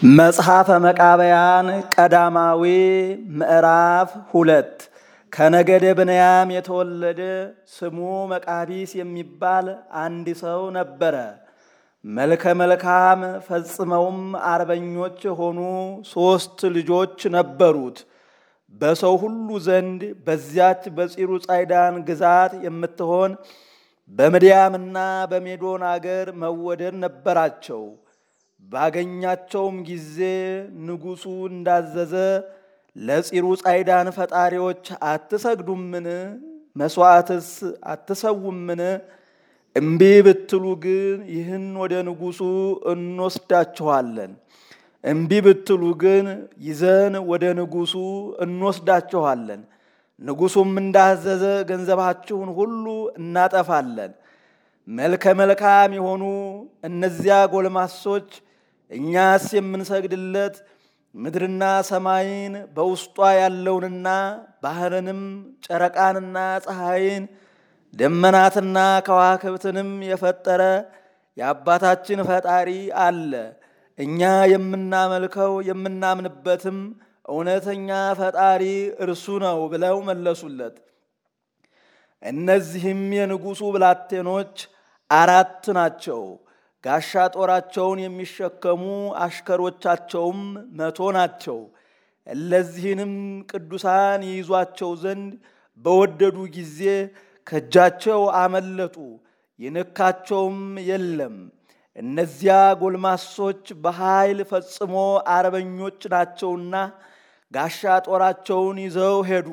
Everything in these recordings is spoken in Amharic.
መጽሐፈ መቃብያን ቀዳማዊ ምዕራፍ ሁለት ከነገደ ብንያም የተወለደ ስሙ መቃቢስ የሚባል አንድ ሰው ነበረ። መልከ መልካም ፈጽመውም አርበኞች የሆኑ ሦስት ልጆች ነበሩት። በሰው ሁሉ ዘንድ በዚያች በፂሩ ጻይዳን ግዛት የምትሆን በምድያምና በሜዶን አገር መወደድ ነበራቸው። ባገኛቸውም ጊዜ ንጉሡ እንዳዘዘ ለፂሩ ጻይዳን ፈጣሪዎች አትሰግዱምን? መሥዋዕትስ አትሰውምን? እምቢ ብትሉ ግን ይህን ወደ ንጉሡ እንወስዳችኋለን። እምቢ ብትሉ ግን ይዘን ወደ ንጉሡ እንወስዳችኋለን። ንጉሡም እንዳዘዘ ገንዘባችሁን ሁሉ እናጠፋለን። መልከ መልካም የሆኑ እነዚያ ጎልማሶች እኛስ የምንሰግድለት ምድርና ሰማይን በውስጧ ያለውንና ባህርንም ጨረቃንና ፀሐይን ደመናትና ከዋክብትንም የፈጠረ የአባታችን ፈጣሪ አለ። እኛ የምናመልከው የምናምንበትም እውነተኛ ፈጣሪ እርሱ ነው ብለው መለሱለት። እነዚህም የንጉሡ ብላቴኖች አራት ናቸው። ጋሻ ጦራቸውን የሚሸከሙ አሽከሮቻቸውም መቶ ናቸው። እለዚህንም ቅዱሳን ይይዟቸው ዘንድ በወደዱ ጊዜ ከእጃቸው አመለጡ፣ ይነካቸውም የለም። እነዚያ ጎልማሶች በኃይል ፈጽሞ አርበኞች ናቸውና ጋሻ ጦራቸውን ይዘው ሄዱ።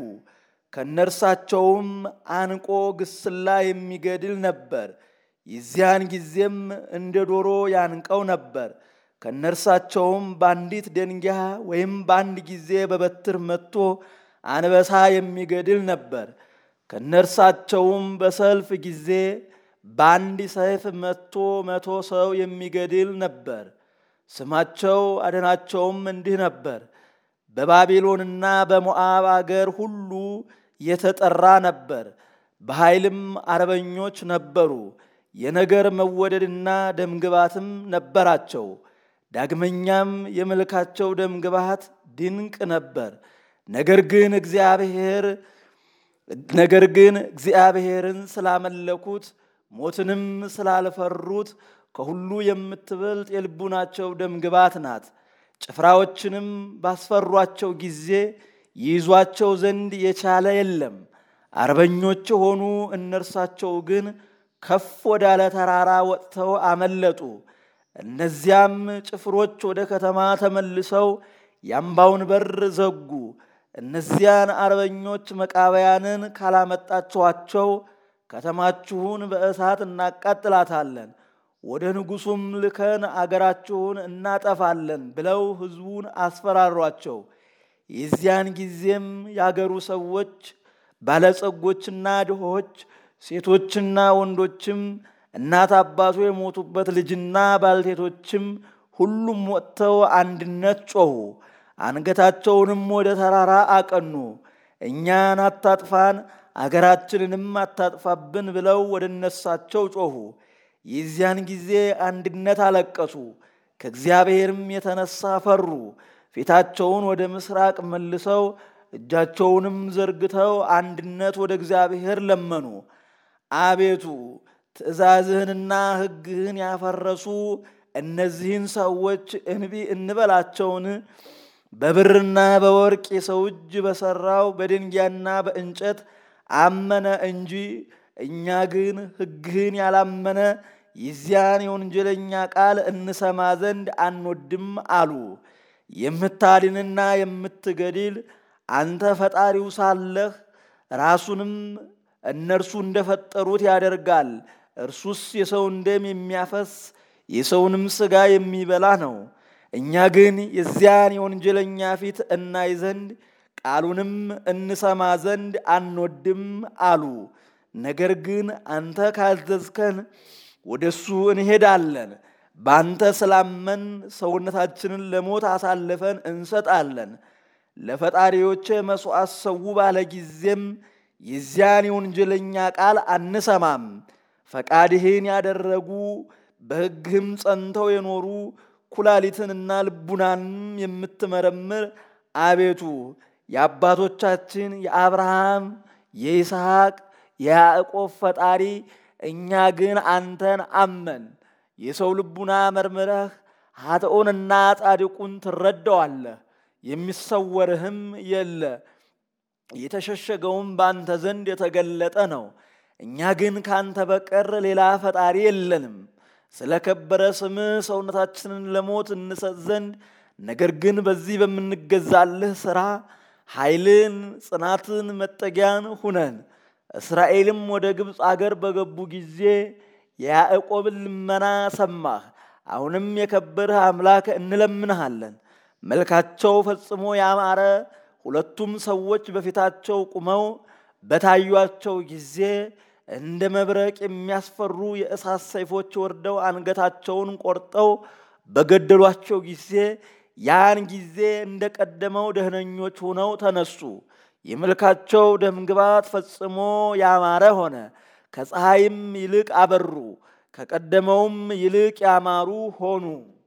ከነርሳቸውም አንቆ ግስላ የሚገድል ነበር። የዚያን ጊዜም እንደ ዶሮ ያንቀው ነበር። ከነርሳቸውም በአንዲት ደንጊያ ወይም በአንድ ጊዜ በበትር መጥቶ አንበሳ የሚገድል ነበር። ከነርሳቸውም በሰልፍ ጊዜ በአንድ ሰይፍ መጥቶ መቶ ሰው የሚገድል ነበር። ስማቸው አደናቸውም እንዲህ ነበር። በባቢሎንና በሞዓብ አገር ሁሉ የተጠራ ነበር። በኃይልም አርበኞች ነበሩ። የነገር መወደድና ደምግባትም ነበራቸው። ዳግመኛም የመልካቸው ደምግባት ድንቅ ነበር። ነገር ግን እግዚአብሔር ነገር ግን እግዚአብሔርን ስላመለኩት ሞትንም ስላልፈሩት ከሁሉ የምትበልጥ የልቡናቸው ደምግባት ናት። ጭፍራዎችንም ባስፈሯቸው ጊዜ ይይዟቸው ዘንድ የቻለ የለም። አርበኞች የሆኑ እነርሳቸው ግን ከፍ ወዳለ ተራራ ወጥተው አመለጡ። እነዚያም ጭፍሮች ወደ ከተማ ተመልሰው የአምባውን በር ዘጉ። እነዚያን አርበኞች መቃበያንን ካላመጣችኋቸው ከተማችሁን በእሳት እናቃጥላታለን፣ ወደ ንጉሡም ልከን አገራችሁን እናጠፋለን ብለው ሕዝቡን አስፈራሯቸው። የዚያን ጊዜም ያገሩ ሰዎች ባለጸጎችና ድሆች ሴቶችና ወንዶችም እናት አባቱ የሞቱበት ልጅና ባልቴቶችም ሁሉም ወጥተው አንድነት ጮኹ። አንገታቸውንም ወደ ተራራ አቀኑ። እኛን አታጥፋን፣ አገራችንንም አታጥፋብን ብለው ወደ እነሳቸው ጮኹ። የዚያን ጊዜ አንድነት አለቀሱ። ከእግዚአብሔርም የተነሳ ፈሩ። ፊታቸውን ወደ ምስራቅ መልሰው እጃቸውንም ዘርግተው አንድነት ወደ እግዚአብሔር ለመኑ። አቤቱ ትእዛዝህንና ሕግህን ያፈረሱ እነዚህን ሰዎች እንቢ እንበላቸውን? በብርና በወርቅ የሰው እጅ በሠራው በድንጋይና በእንጨት አመነ እንጂ እኛ ግን ሕግህን ያላመነ የዚያን የወንጀለኛ ቃል እንሰማ ዘንድ አንወድም አሉ። የምታድንና የምትገድል አንተ ፈጣሪው ሳለህ ራሱንም እነርሱ እንደፈጠሩት ያደርጋል። እርሱስ የሰውን ደም የሚያፈስ የሰውንም ሥጋ የሚበላ ነው። እኛ ግን የዚያን የወንጀለኛ ፊት እናይ ዘንድ ቃሉንም እንሰማ ዘንድ አንወድም አሉ። ነገር ግን አንተ ካዘዝከን ወደ እሱ እንሄዳለን። በአንተ ስላመን ሰውነታችንን ለሞት አሳልፈን እንሰጣለን። ለፈጣሪዎቼ መሥዋዕት ሰው ባለ ጊዜም የዚያን የወንጀለኛ ቃል አንሰማም። ፈቃድህን ያደረጉ በሕግህም ጸንተው የኖሩ ኩላሊትንና ልቡናንም የምትመረምር አቤቱ የአባቶቻችን የአብርሃም የይስሐቅ የያዕቆብ ፈጣሪ እኛ ግን አንተን አመን። የሰው ልቡና መርምረህ ኃጥኡንና ጻድቁን ትረዳዋለህ። የሚሰወርህም የለ፣ የተሸሸገውም በአንተ ዘንድ የተገለጠ ነው። እኛ ግን ከአንተ በቀር ሌላ ፈጣሪ የለንም። ስለ ከበረ ስምህ ሰውነታችንን ለሞት እንሰጥ ዘንድ ነገር ግን በዚህ በምንገዛልህ ሥራ ኃይልን፣ ጽናትን፣ መጠጊያን ሁነን። እስራኤልም ወደ ግብፅ አገር በገቡ ጊዜ የያዕቆብን ልመና ሰማህ። አሁንም የከበርህ አምላክ እንለምንሃለን። መልካቸው ፈጽሞ ያማረ ሁለቱም ሰዎች በፊታቸው ቁመው በታዩአቸው ጊዜ እንደ መብረቅ የሚያስፈሩ የእሳት ሰይፎች ወርደው አንገታቸውን ቆርጠው በገደሏቸው ጊዜ ያን ጊዜ እንደ ቀደመው ደህነኞች ሆነው ተነሱ። የመልካቸው ደምግባት ፈጽሞ ያማረ ሆነ። ከፀሐይም ይልቅ አበሩ፣ ከቀደመውም ይልቅ ያማሩ ሆኑ።